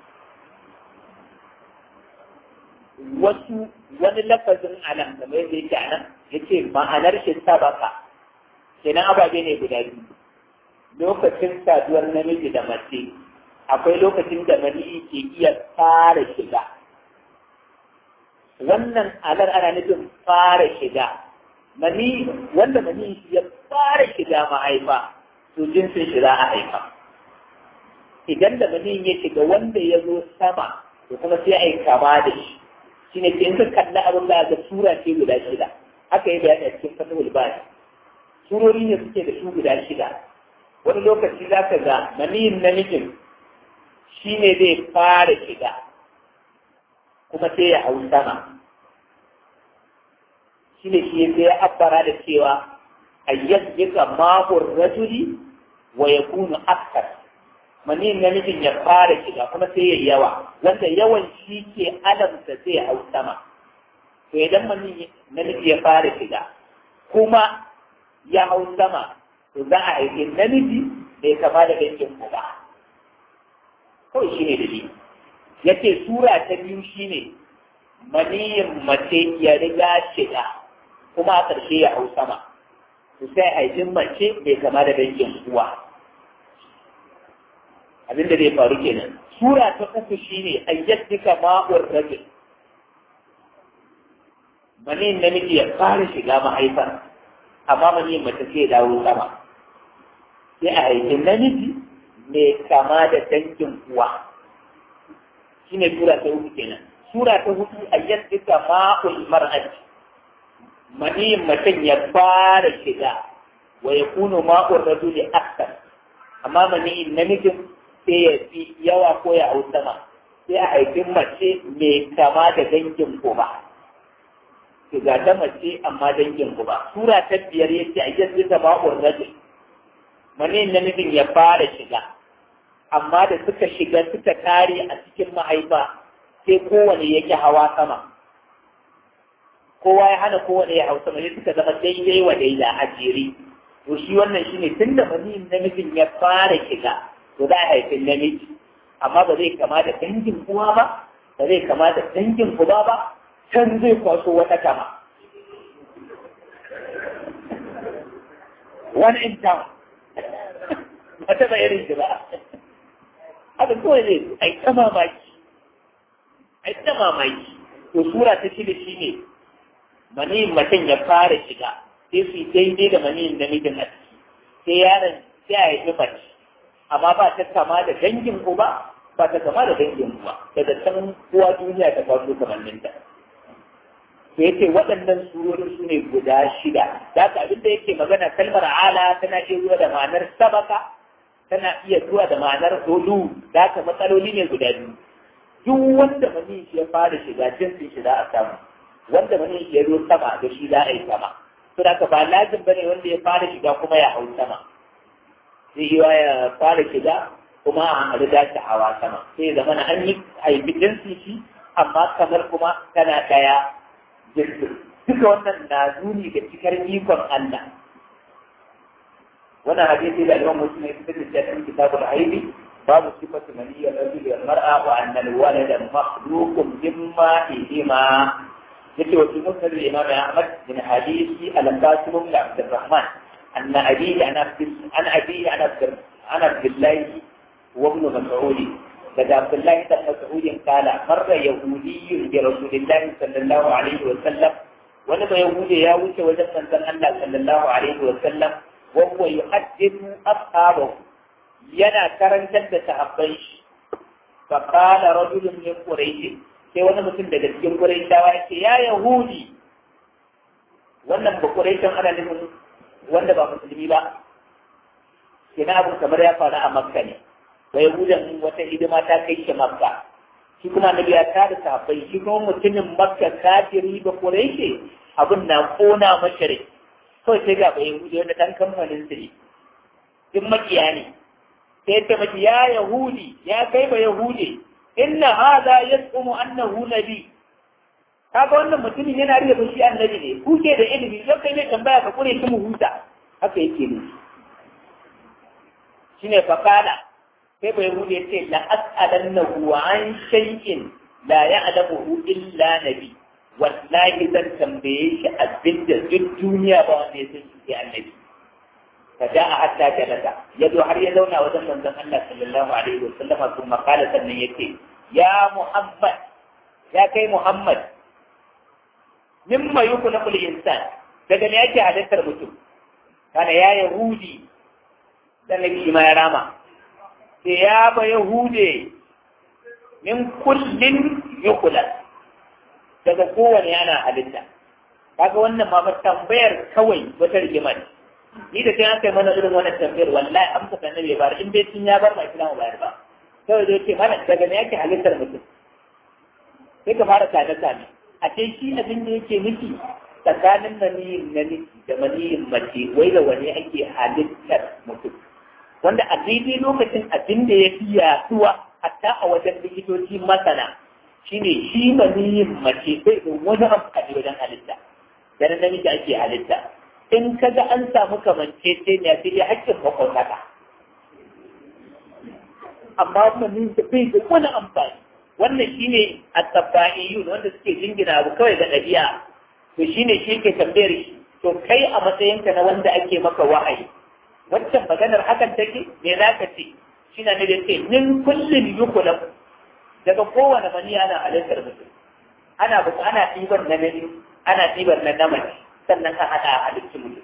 wasu wani lafazin alam kamar yadda yake a nan ya ce ma'anar shi sabaka kenan ababe ne guda biyu lokacin saduwar namiji da mace akwai lokacin da mani ke iya fara shiga wannan alar ana nufin fara shiga mani wanda mani ya fara shiga mahaifa to jinsin shi za a haifa idan da mani ya shiga wanda ya zo sama to kuma sai a yi kama da shi shine ke in ka kalli abin da ga sura ce guda shida haka yi bayani a cikin fatahul bani surori ne suke da su guda shida wani lokaci za ka ga maniyin namijin shi ne zai fara shiga kuma sai ya hau sama shi ne shi sai ya abbara da cewa ayyas jika mahur rajuli wa ya kunu askar maniyin namijin ya fara shiga kuma sai ya yawa wanda yawan shi ke alamta zai hau sama to idan maniyin namiji ya fara shiga kuma ya hau sama to za a haifi namiji bai kama da dangin ku ba kawai shi ne dalili ya ce sura ta biyu shi ne maniyin mace ya riga shiga kuma a ƙarshe ya hau sama to sai haifin mace bai kama da dangin uwa abin da zai faru kenan sura ta uku shi ne ayyaddika ma'ur rajul maniyin namiji ya fara shiga mahaifar amma maniyin mace sai ya dawo sama sai a haifin namiji mai kama da dangin uwa shi ne sura ta hudu kenan sura ta hudu a yadda ma'ul mar'ati maniyin mutum ya fara shiga wa ya kuno ma'ul rajuli akthar amma maniyin namijin sai ya fi yawa ko ya hau sama sai a haifin mace mai kama da dangin uba ga ta mace amma dangin uba sura ta biyar yace a yadda ma'ul rajuli maniyin namijin ya fara shiga amma da suka shiga suka kare a cikin mahaifa sai kowane yake hawa sama kowa ya hana kowane ya hau sama sai suka zama daidai wa daida a jere to shi wannan shine tun da maniyin namijin ya fara shiga to za a haifi namiji amma ba zai kama da dangin uwa ba ba zai kama da dangin uba ba can zai kwaso wata kama one in town ba ta irin shi ba haka kawai ne a yi ta mamaki a yi ta mamaki to sura ta shida shi ne maniyin mutum ya fara shiga sai su yi daidai da maniyin namijin a ciki sai yaron sai a yi mace amma ba ta kama da dangin uba ba ta kama da dangin uba daga can uwa duniya ta kwaso kamanninta to yace waɗannan surori su ne guda shida da haka abin da yake magana kalmar ala tana iya zuwa da ma'anar sabaka tana iya zuwa da ma'anar hulu da haka matsaloli ne guda biyu duk wanda mani shi ya fara shiga jinsin shi za a samu wanda mani shi ya zo sama da shi za a yi sama to da ba lazim bane wanda ya fara shiga kuma ya hau sama zai yi ya fara shiga kuma a riga ta hawa sama sai ya zama an yi haifi jinsin shi amma kamar kuma tana ɗaya jirgin duka wannan na nuni da cikar ikon Allah wannan hadisi da Imam Muslim ya fitar da cikin kitabul Aibi babu sifatu maniyyar rajul wal mar'a wa anna al walada makhluqun mimma ihima yace wa cikin musnad imam Ahmad bin hadisi al-Qasim bin Abd الرحمن أن أبيه عن عن أبيه عن عبد عن عبد الله وابن مسعود لدى عبد الله بن مسعود قال مر يهودي برسول الله صلى الله عليه وسلم ولما يهودي يا وجه وجد من الله صلى الله عليه وسلم وهو يحدث أصحابه ينا كرنتا تحبيش فقال رجل من قريش sai wani mutum daga cikin Qurayshawa ya ce ya Yahudi wannan ba Qurayshan ana nufin wanda ba musulmi ba kina abu kamar ya faru a Makka ne ba Yahudan wata hidima ta kai shi Makka shi kuma Annabi ya tada sahabbai shi kuma mutumin Makka kafiri ba Qurayshi abin na kona mashari kawai sai ga ba Yahudi wanda dan kamfanin su ne duk makiya ne sai ta mace ya Yahudi ya kai ba Yahudi inna hadha yas'umu annahu nabi kaga wannan mutumin yana riya ba shi annabi ne ku ke da ilimi don kai mai tambaya ka kure shi mu huta haka yake ne shine fakala sai bai hude ce la as'alannahu an shay'in la ya'lamuhu illa nabi wallahi zan tambaye shi abinda duk duniya ba wanda ya san shi annabi فجاء حتى جلس يدو har ya zauna wajen manzon Allah sallallahu alaihi wasallam kuma kala sannan yake ya Muhammad ya kai Muhammad mimma yukhlaqul insan daga me yake halittar mutum kana ya yahudi dan nabi ma ya rama sai ya ba yahude min kullin yukhlaq daga kowane yana halitta kaga wannan ma tambayar kawai wata rigima ne ni da kai aka yi mana irin wannan tambayar wallahi amsa kan nabi bar in bai tun ya bar ma islamu bayar ba kawai zai ce mana daga me yake halittar mutum sai ka fara tare tare a ce shi abin da yake nufi tsakanin maniyin namiji da maniyin mace wai da wani ake halittar mutum wanda a daidai lokacin abin da ya fi yaduwa hatta a wajen likitoci masana shine shi maniyin mace bai da wani amfani wajen halitta da namiji ake halitta in ka ga an samu kamancece ne sai dai hakkin makwataka amma maniyin da bai da wani amfani wannan shine at-tabba'iyun wanda suke jingina abu kawai ga ɗabi'a to shine shi ke tambayar shi to kai a matsayinka na wanda ake maka wa'ayi waccan maganar hakan take me za ka ce shi na ne da ce min kullum yukulam daga kowane mani ana halittar mutum ana buka ana ɗiban na nani ana ɗiban na namiji sannan ka haɗa a halittar mutum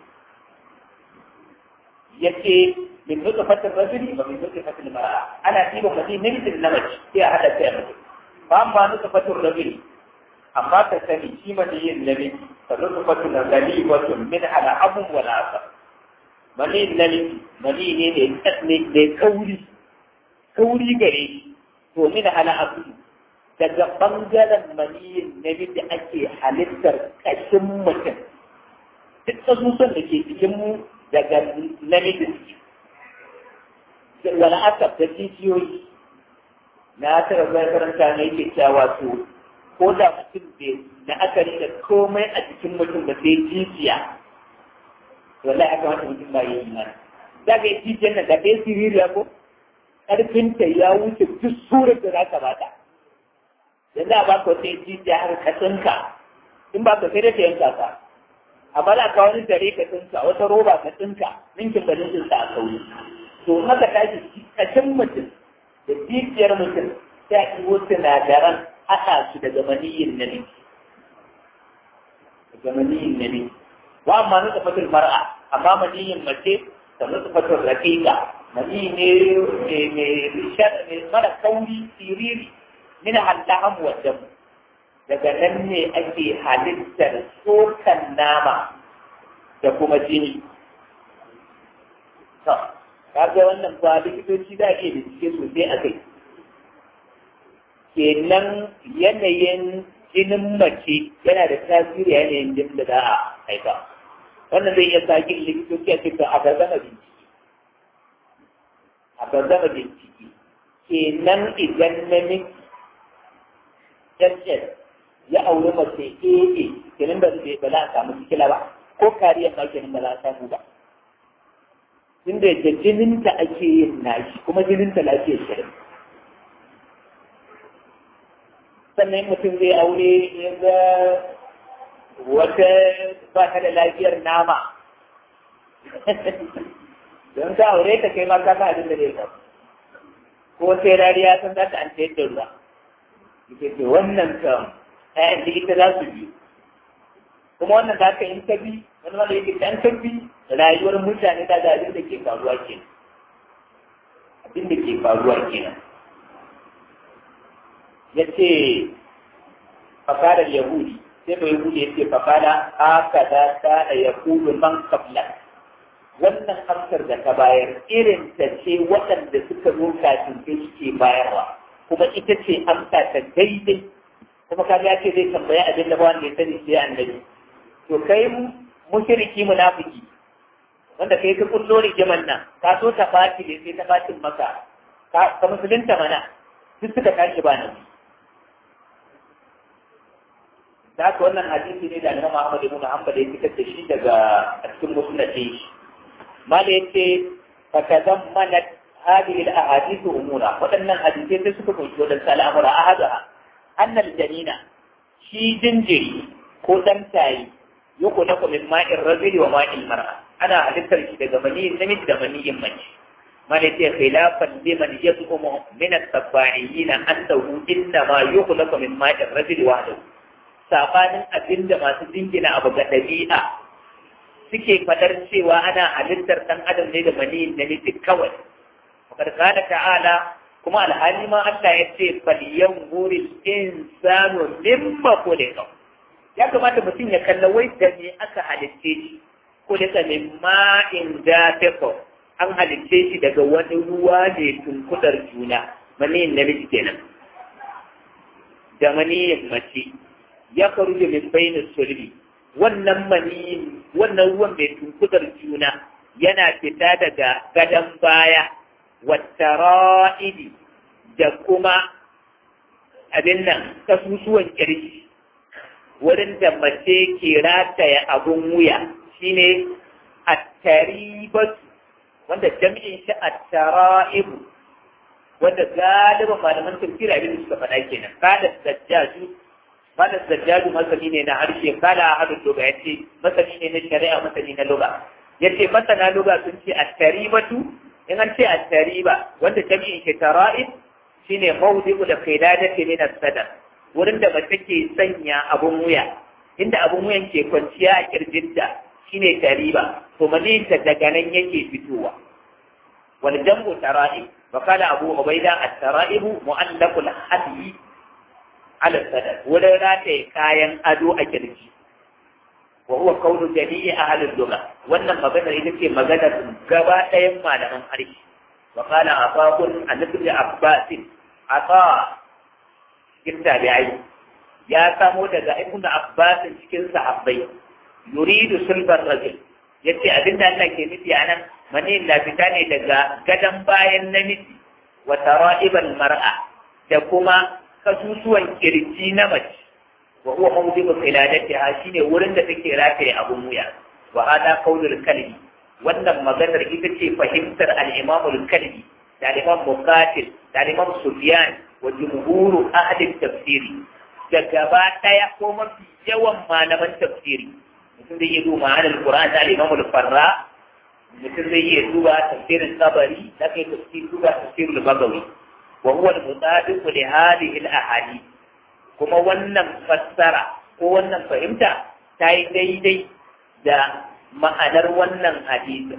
ya ce min nuka fatin rajuli ba min nuka fatin mara ana ɗiban mutum namiji da namiji sai a haɗa sai mutum ba ma nuka fatin rajuli amma ka sani shi mani yin namiji fa nuka fatin rajuli wato min ala abun wala asar mani namiji mani ne ne da kauri kauri gare shi to min ala abu daga bangaren maniyin namiji ake halittar kashin mutum duk kasusun da ke cikin mu daga namiji wala asab da jijiyoyi na tara zai karanta ne yake cewa to ko da mutum bai na akari da komai a cikin mutum ba sai jijiya wallahi aka wata mutum ba yi imani za ka yi jijiyar nan da kai siririya ko ƙarfinta ya wuce duk surar da za ka bata yanzu a baka wata jijiya har ka tsinka in ba ka sai da ta yanka ka amma da ka wani dare ka tsinka wata roba ka tsinka ninkin ba ninkin sa a kauri to haka tashi kashin mutum da jijiyar mutum sai a ɗigo sinadaran haɗa su daga maniyin nabi daga maniyin nabi wa amma nuka fatul mar'a amma maniyin mace da nuka fatul raqiqa mani ne mai mara kauri siriri min hallaham wa dam daga nan ne ake halittar tsokan nama da kuma jini to kaga wannan ba likitoci da ke bincike sosai a kai kenan yanayin jinin mace yana da tasiri yanayin jinin da za a haifa wannan zai iya sa kin likitoci a cikin a gazama bincike a gazama bincike kenan idan namiji SS ya auri mace AA kenan ba zai ba za a samu sikila ba ko kariyar ma kenan ba za a samu ba inda da jininta ake yin nashi kuma jininta lafiyar shirin sannan mutum zai aure ya ga wata ba ta da lafiyar nama don ka aure ta kai ma ka sa abin da zai ka ko sai rariya sun za ta an sayar da ruwa ita ce wannan kam ɗayan da ita za su bi kuma wannan za ka in ka bi wani wanda yake dan ka bi rayuwar mutane da ga abin da ke faruwa ke abin da ke faruwa kenan ya ce fakarar yahudi sai bai yahudi ya ce fakara haka da ta da yahudu man kabla wannan amsar da ka bayar irin ta ce waɗanda suka zo kafin kai suke bayarwa kuma ita ce amsa ta daidai kuma ka ya ce zai tambaya abin da ba wanda ya sani sai annabi to kai mushriki munafiki wanda kai ka kullo rigiman nan ka so ta bati ne sai ta batin maka ka musulunta mana duk suka tashi ba nan da haka wannan hadisi ne da Imam Ahmad ibn Hanbal ya fitar da shi daga cikin musnad shi mala yace fa tazammanat hadhihi al-ahadith umura waɗannan hadisai sai suka kunshi wadannan al'amura ahadaha annal janina shi jinjiri ko dan tayi yuku na min ma'in rajuli wa ma'in mar'a ana halittar shi daga maniyin namiji da maniyin mace mala yace khilafan liman yad'umu min at-tabba'iyyin annahu inna ma yukhlaqu min ma'in rajuli wahdahu sabanin abinda masu dingina abu ga ɗabi'a suke fadar cewa ana halittar ɗan adam ne da maniyin namiji kawai fakar kana ta'ala kuma alhali ma Allah ya ce faliyan guril insanu mimma khuliqa ya kamata mutum ya kalla wai da me aka halitte shi khuliqa min ma'in dafiq an halitte shi daga wani ruwa ne tunkudar juna maniyin namiji kenan da maniyin mace ya faruja min bainin sulbi wannan mani wannan ruwan mai tunkudar juna yana fita daga gadon baya wattara'idi da kuma abin nan kasusuwan kirji wurin da mace ke rataya abun wuya shine attaribatu wanda jami'in shi attara'ibu wanda galibin malaman tafsir abin da suka faɗa kenan kada sajjaju Malam Zajjaju masani ne na harshe kala hadin luga ya ce masani ne na shari'a masani na luga. Ya ce masana luga sun ce attaribatu in an ce attariba wanda jami'in ke tara'ib shine mawdi'u da qidadati min as-sadar wurin da mace ke sanya abun wuya inda abun wuyan ke kwanciya a kirjinta shine tariba to maninta daga nan yake fitowa wal jam'u tara'ib wa qala abu ubaida at-tara'ibu mu'allaqul hadi ala sadar wurin rataye kayan ado a kirji wa huwa qawlu jami'i ahli lugha wannan maganar ita ce maganar gaba ɗayan malaman harshe wa qala afaqun annabi abbas ata cikin tabi'ai ya samo daga ibn abbas cikin sahabbai yuridu sulbar rajul yace abinda Allah ke nufi anan mani na fita ne daga gadan bayan namiji wa tara'ibal mar'a da kuma kasusuwan kirji na mace wa huwa mawdi'u qiladatiha shine wurin da take rataye abun wuya wa hada qaulul kalbi wannan maganar ita ce fahimtar al-imam al-kalbi da al-imam muqatil da al-imam sufyan wa jumhuru ahli tafsiri da gaba daya ko mafi yawan malaman tafsiri mutum zai iya duba ma'anar Qur'an da Imam al-Farra mutum zai iya duba tafsirin Tabari da kai tafsir duba tafsirul Bagawi wa huwa al-mutadiq li hadhihi al-ahadith kuma wannan fassara ko wannan fahimta ta yi daidai da ma'anar wannan hadisin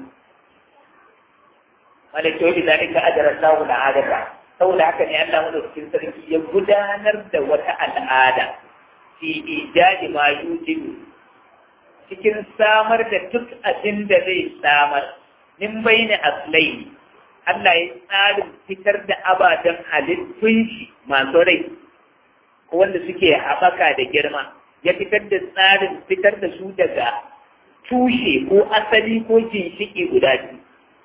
malaka yau da ka ajara Allahu al-adata saboda haka ne Allah madaukakin sarki ya gudanar da wata al'ada fi ijadi ma yujibu cikin samar da duk abin da zai samar min bayni aslai Allah ya tsarin fitar da ababen halittun shi masu rai ko wanda suke haɓaka da girma ya fitar da tsarin fitar da su daga tushe ko asali ko ginshiki guda biyu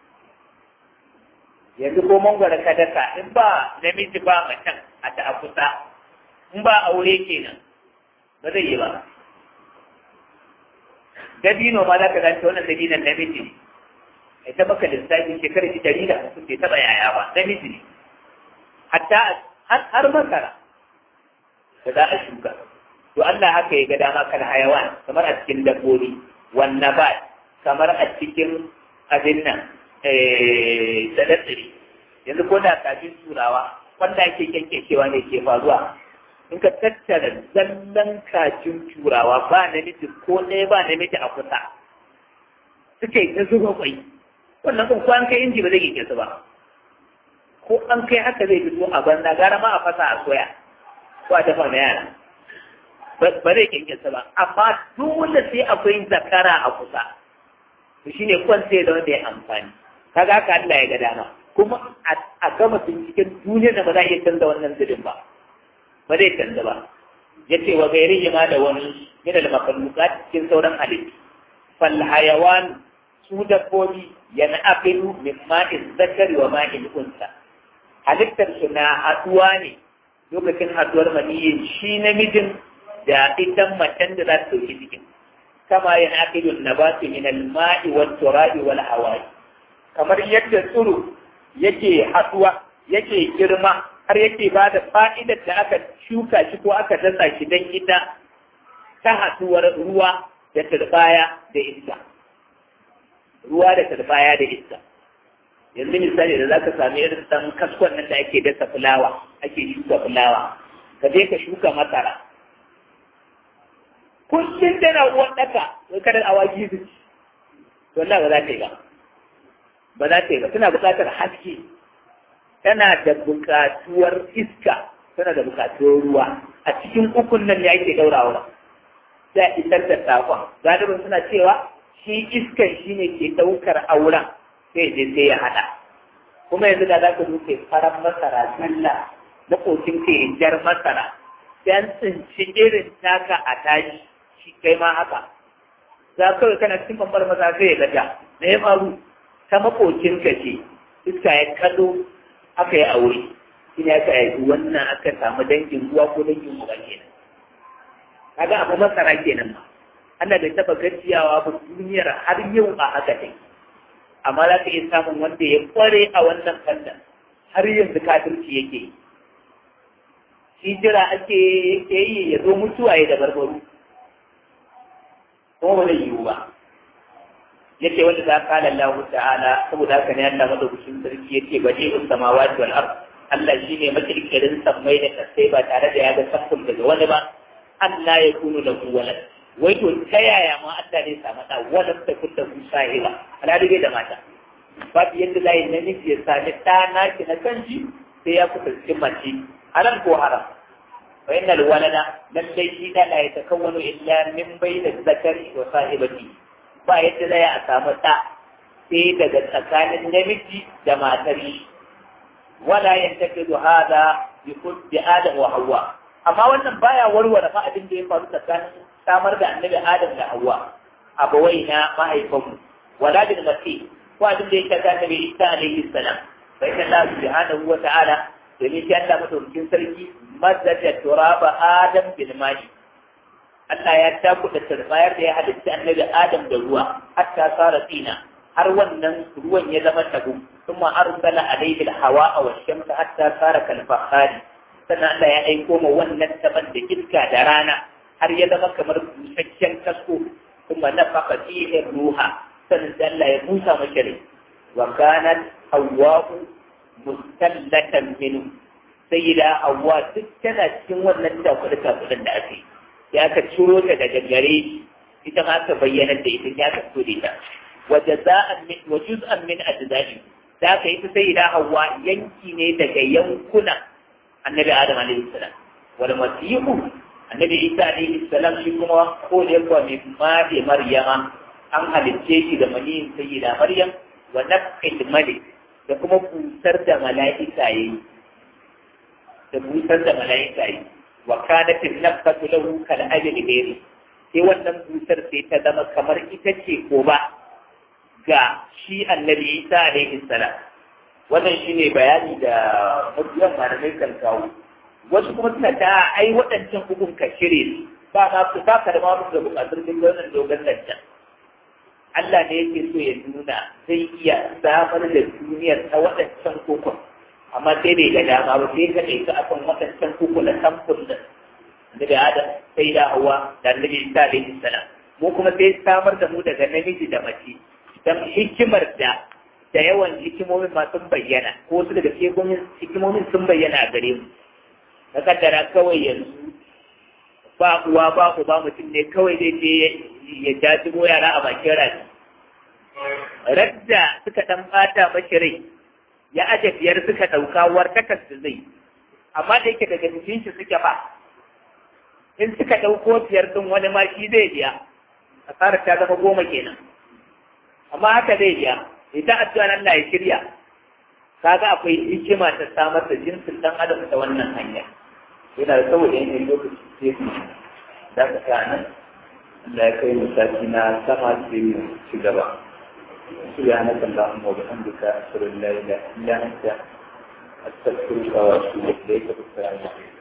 yanzu ko mangwara ka daka in ba namiji ba macen a ta a kusa in ba aure kenan ba zai yi ba dabino ma za ka ganta wannan dabinon namiji ita baka lissafi shekarar shi dari da hamsin bai taɓa yaya ba namiji ne hatta har masara da za a shuka to Allah haka ya ga dama kan hayawan kamar a cikin dabbobi wannan ba kamar a cikin abin nan tsire yanzu ko da kafin turawa wanda ake kyankyashewa ne ke faruwa in ka tattara zallan kacin turawa ba namiji ko ɗaya ba namiji a kusa suke ta zuba kwai wannan kan ko an kai inji ba zai kike su ba ko an kai haka zai fito a banza gara ma a fasa a soya ko a dafa na yara ba zai kike su ba amma dole sai akwai zakara a kusa to shine kwan sai da wanda ya amfani kaga haka Allah ya ga dama kuma a gama binciken duniyar da ba za a iya canza wannan zirin ba ba zai canza ba ya ce wa gairi ma da wani min al makhluqat cikin sauran halittu fal hayawan su dabbobi yana aqilu min ma'in zakari wa ma'in unsa halittar su na haduwa ne lokacin haduwar maniyin shi namijin da ita macen da za ta dauki cikin kama yana aqilu nabatu min al ma'i wat turabi wal hawa'i kamar yadda tsiro yake haduwa yake girma har yake ba da fa'idar da aka shuka shi ko aka dasa shi don ita ta haɗuwar ruwa da turbaya da iska. Ruwa da turbaya da iska. Yanzu misali da za ka sami irin ɗan kaskon nan da ake dasa fulawa, ake shuka fulawa, ka je ka shuka masara. Kullum tana uwan ɗaka, wai kada awaki su ci. Wallah ba za ta yi ba. Ba za ta yi ba, tana buƙatar haske. tana da buƙatuwar iska tana da buƙatuwar ruwa a cikin ukun nan ne ake daurawa sai isar da saƙon galibin suna cewa shi iskan shi ne ke ɗaukar auren sai je sai ya haɗa kuma yanzu da za ka zo kai farar masara zalla makocin kai jar masara sai an tsinci irin taka a tashi shi kai ma haka za kawai kana cikin bambar maza sai ya gaja na ya faru ta makocin ka ce iska ya kado aka yi aure shi ne aka yi wannan aka samu dangin ruwa ko dangin uba kenan kaga abu masara kenan ma Allah bai taba gajiyawa ba duniyar har yau a haka take amma za ka iya samun wanda ya kware a wannan fannin har yanzu kafirci yake yi shi jira ake yake yi ya zo mutuwa ya da barbaru kuma ba zai yiwu ba yace wanda za ka Allah ta'ala saboda haka ne Allah madaukakin sarki yace baje us samawati wal ard Allah shine makirkirin sammai da kasai ba tare da ya ga sakkun daga wani ba Allah ya kunu da walad wai to ta yaya ma Allah ne samu da walad ta kunta ku sahiba alhali bai da mata babu yadda za yi namiji ya sami ɗa naki na kanji sai ya kusanci mace halal ko haram fa innal walada lallai shi da la yatakawwanu illa min bayna zakari wa sahibati ba yadda zai a samu ɗa sai daga tsakanin namiji da matar shi wala yantakidu hada bi kulli adam wa hawa amma wannan baya warware fa abin da ya faru tsakanin samar da annabi adam da hawa abawai na mahaifanmu wala bil masih ko abin da ya shafi annabi isa alaihi salam fa inna allah subhanahu wa ta'ala domin shi Allah madaukakin sarki madda turaba adam bil mali Allah ya takuda turbayar da ya halitta annabi Adam da ruwa hatta sara tsina har wannan ruwan ya zama tabu kuma arsala alayhi al-hawa wa shamsa hatta sara kal fakhari sannan Allah ya aiko ma wannan taban da iska da rana har ya zama kamar busasshen kasko kuma nafaka fihi ruha sannan Allah ya busa masa rai wa kanat hawwa'u mustallatan minhu sayyida hawwa duk tana cikin wannan takuda-takudan da ake yi ya ka ciro ta daga gare shi ita ma ka bayyana da ita ya ka tsore ta wa jaza'an min wa juz'an min ajza'i da ka yi ta sayyida hawa yanki ne daga yankunan annabi adam alaihi salam wal masihu annabi isa alaihi salam shi kuma ko da yakwa mai made maryama an halicce shi da maniyin sayyida maryam wa nafqil malik da kuma busar da mala'ika yayi da busar da mala'ika yayi wa kanat an-nafatu lahu kal ajli ghairi sai wannan busar sai ta zama kamar ita ce ko ba ga shi annabi Isa alaihi salam wannan shine bayani da mabiyan malamai kan kawo wasu kuma suna ta ai waɗancan hukun ka shirye ba ma su ba ka da ma da buƙatar duk wannan dogon lantan Allah ne yake so ya nuna zai iya samar da duniyar ta waɗancan kokon amma sai bai ga dama ba sai ka ɗauki akan waɗancan koko na samfur da daga Adam sai da Hawwa da Annabi Isa alaihi salam mu kuma sai samar da mu daga namiji da mace dan hikimar da da yawan hikimomin ma sun bayyana ko wasu daga hikimomin sun bayyana a gare mu na kaddara kawai yanzu ba uwa ba uba mutum ne kawai zai je ya jajimo yara a bakin rafi radda suka dan bata mashi rai ya aje biyar suka dauka wartakar su zai amma da yake daga jikin shi suke ba in suka dauko biyar din wani ma shi zai biya asarar ta zama goma kenan amma haka zai biya idan addu'a Allah ya shirya kaga akwai hikima ta samar da jinsin dan adam ta wannan hanya yana da saboda yanayin lokaci sai su da ka sa nan Allah ya kai misali na sama sai mu ci gaba سبحانك اللهم وبحمدك أشهد أن لا إله إلا أنت أستغفرك وأتوب إليك والسلام عليكم